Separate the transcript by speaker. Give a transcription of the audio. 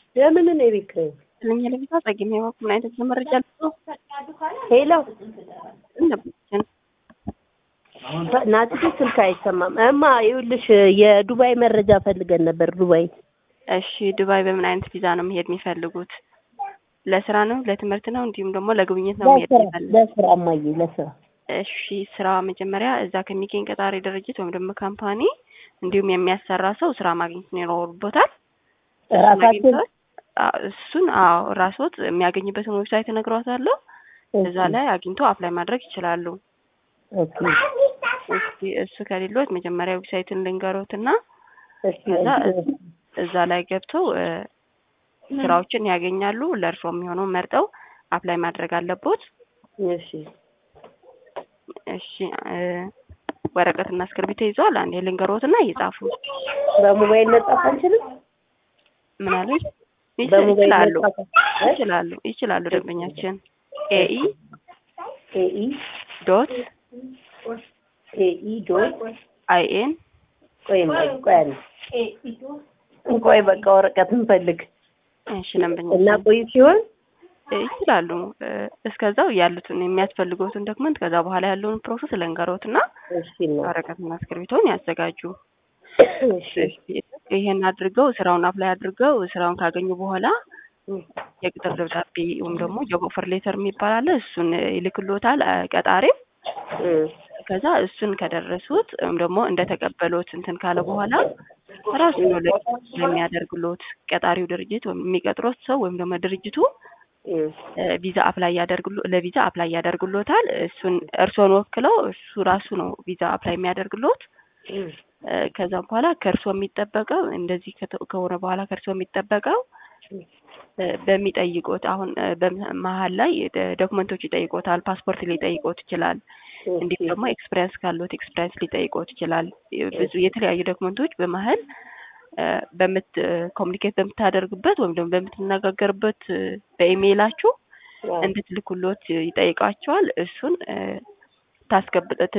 Speaker 1: የምን እኔ ቤት ኪራይ
Speaker 2: ለኛ ለቤቷ ጸግሜ በኩል ምን አይነት መረጃ ልጽፍ
Speaker 1: ሄሎ
Speaker 2: እንደብችን
Speaker 1: ናቲ ስልክ አይሰማም። እማ ይኸውልሽ የዱባይ መረጃ ፈልገን ነበር። ዱባይ
Speaker 2: እሺ ዱባይ በምን አይነት ቪዛ ነው መሄድ የሚፈልጉት? ለስራ ነው ለትምህርት ነው እንዲሁም ደግሞ ለጉብኝት ነው መሄድ
Speaker 1: ለስራ
Speaker 2: የሚፈልጉት?
Speaker 1: ለስራ እማዬ ለስራ
Speaker 2: እሺ ስራ መጀመሪያ እዛ ከሚገኝ ቀጣሪ ድርጅት ወይም ደግሞ ካምፓኒ እንዲሁም የሚያሰራ ሰው ስራ ማግኘት ይኖርቦታል። እሱን
Speaker 1: ራሳችን
Speaker 2: አግኝተው- አዎ፣ እሱን አዎ ራስዎት የሚያገኝበትን ዌብሳይት እነግረዎታለሁ። እዛ ላይ አግኝቶ አፕላይ ማድረግ ይችላሉ።
Speaker 1: ኦኬ
Speaker 2: እስኪ እሱ ከሌሎት መጀመሪያ ዌብሳይቱን ልንገሮትና
Speaker 1: እሺ
Speaker 2: ከዛ እዛ ላይ ገብተው እ፣ ስራዎችን ያገኛሉ። ለእርስዎ የሚሆነው መርጠው አፕላይ ማድረግ አለቦት።
Speaker 1: እሺ
Speaker 2: እሺ እ፣ ወረቀትና እስክርቢቶ ይዘዋል? አንዴ ልንገሮትና እየጻፉ
Speaker 1: በሞባይል መጻፍ አንችልም?
Speaker 2: ምን አሉኝ? ይች-
Speaker 1: በሞባይል
Speaker 2: ይችላሉ
Speaker 1: መጻፍ እ?
Speaker 2: ይችላሉ ይችላሉ። ደንበኛችን ኤኢ
Speaker 1: ኤኢ
Speaker 2: ዶት
Speaker 1: ኤኢ ዶት
Speaker 2: አይኤን
Speaker 1: ቆይ እማዬ ቆይ አንዴ ቆይ በቃ ወረቀት እንፈልግ
Speaker 2: እሺ
Speaker 1: እና
Speaker 2: ደንበኛችን
Speaker 1: ቆይ ሲሆን
Speaker 2: ይችላሉ። እ፣ እስከዛው ያሉትን የሚያስፈልጉትን ዶክመንት ከዛ በኋላ ያለውን ፕሮሰስ ልንገሮትና
Speaker 1: እሺ እና
Speaker 2: ወረቀትና እስክርቢቶን ያዘጋጁ።
Speaker 1: እሺ
Speaker 2: ይሄን አድርገው ስራውን አፕላይ አድርገው ስራውን ካገኙ በኋላ የቅጥር ደብዳቤ ወይም ደግሞ ጆብ ኦፈር ሌተር የሚባል አለ። እሱን ይልክሎታል እ፣ ቀጣሪው።
Speaker 1: እ፣
Speaker 2: ከዛ እሱን ከደረሱት ወይም ደግሞ እንደተቀበሉት እንትን ካለ በኋላ ራሱ ነው ለ- ለሚያደርግሎት ቀጣሪው ድርጅት ወይም የሚቀጥሮት ሰው ወይም ደግሞ ድርጅቱ
Speaker 1: እ፣
Speaker 2: እ፣ ቪዛ አፕላይ ያደርግሎ ለቪዛ አፕላይ ያደርግሎታል። እሱን እርስዎን ወክለው እሱ ራሱ ነው ቪዛ አፕላይ የሚያደርግሎት።
Speaker 1: እ፣
Speaker 2: እ፣ ከዛ በኋላ ከእርስዎ የሚጠበቀው እንደዚህ ከተ- ከሆነ በኋላ ከእርስዎ የሚጠበቀው እ፣ በሚጠይቁት አሁን እ፣ በመሀል ላይ ደ- ዶክመንቶች ይጠይቆታል። ፓስፖርት ሊጠይቆት ይችላል። እንዲሁም ደግሞ ኤክስፒሪያንስ ካሉት ኤክስፒሪያንስ ሊጠይቆት ይችላል። ብዙ የተለያዩ ዶክመንቶች በመሀል እ፣ በምት ኮሚኒኬት በምታደርግበት ወይም ደግሞ በምትነጋገርበት እ፣ በኢሜይላችሁ
Speaker 1: አዎ።
Speaker 2: እንድትልኩሎት ይጠይቃቸዋል። እሱን እ፣ ታስገብጥ